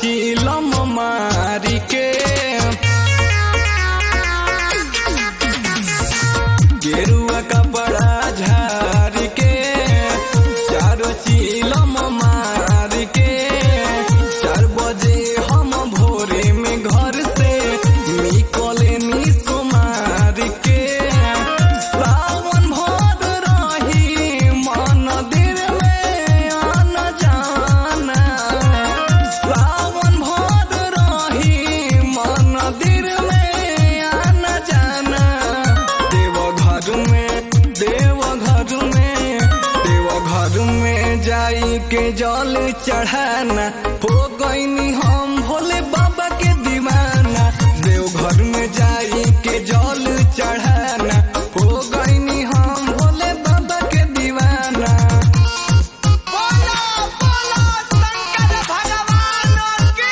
चीलम मारी के गेरुआ कपड़ा झारी के चारो चीलम मारी के चार बजे हम भोरे में घर से निकले नी सुमार के सावन भर रही मंदिर में आना जाना सावन भर रही मंदिर में आना जाना देव घर में देव घर में देव घर में जाई के जल चढ़ाना हो गईनी हम भोले बाबा के दीवाना देव घर में जाई के जल चढ़ाना हो गईनी हम भोले बाबा के दीवाना बोलो बोलो शंकर भगवान की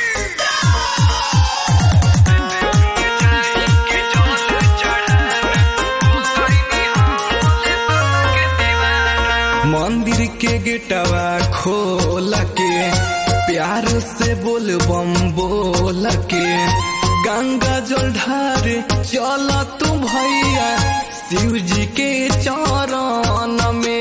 मंदिर के गेटवा खोल के प्यार से बोल बम बोल के गंगा जल ढार चल तू भैया शिव जी के चरण में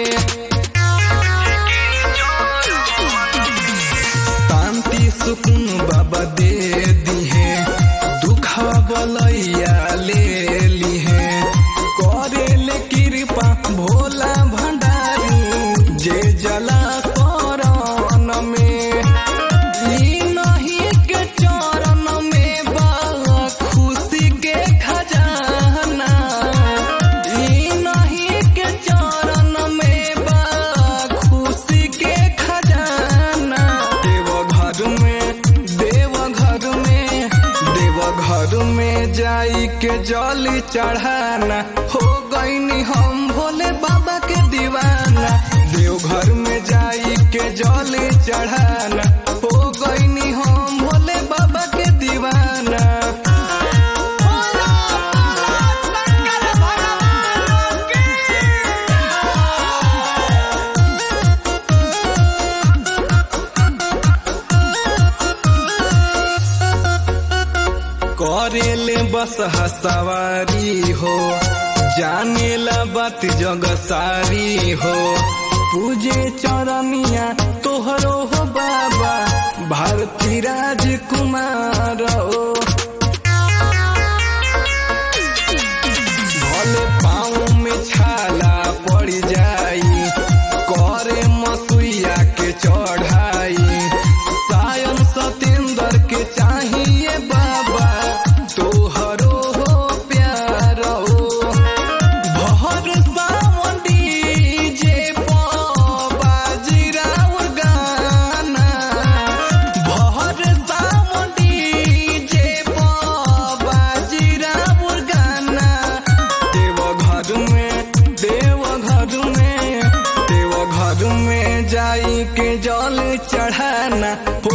शांति सुकून बाबा दे दिहे दुखा बलैया ले लिहे करे ले कृपा भोला भंडारी जे जला शरण में ई नहीं के चरण में बा खुशी के खजाना ई नहीं के चरण में बा खुशी के खजाना देव घर में देव घर में देव घर में जाई के जल चढ़ाना हो गईनी हम भोले बाबा के दीवाना देव घर में जाई के जल चढ़ाना हो गईनी हम भोले बाबा के दीवाना बोलो बोलो शंकर भगवान की करेले बस हसवारी हो जाने ला बात जग सारी हो पूजे चरनिया तोहरो हो बाबा भारती राजकुमार हो भले पाँव में छाला पड़ जाई करे मसुइया के चढ़ाई सायन सतेंद्र के चाहिए बाबा तोहरो हो प्यार हो भर सावन डीजे बाजीराव गाना भर सावन डीजे बाजीराव गाना देव घर में देव घर में देव घर में जाई के जल चढ़ाना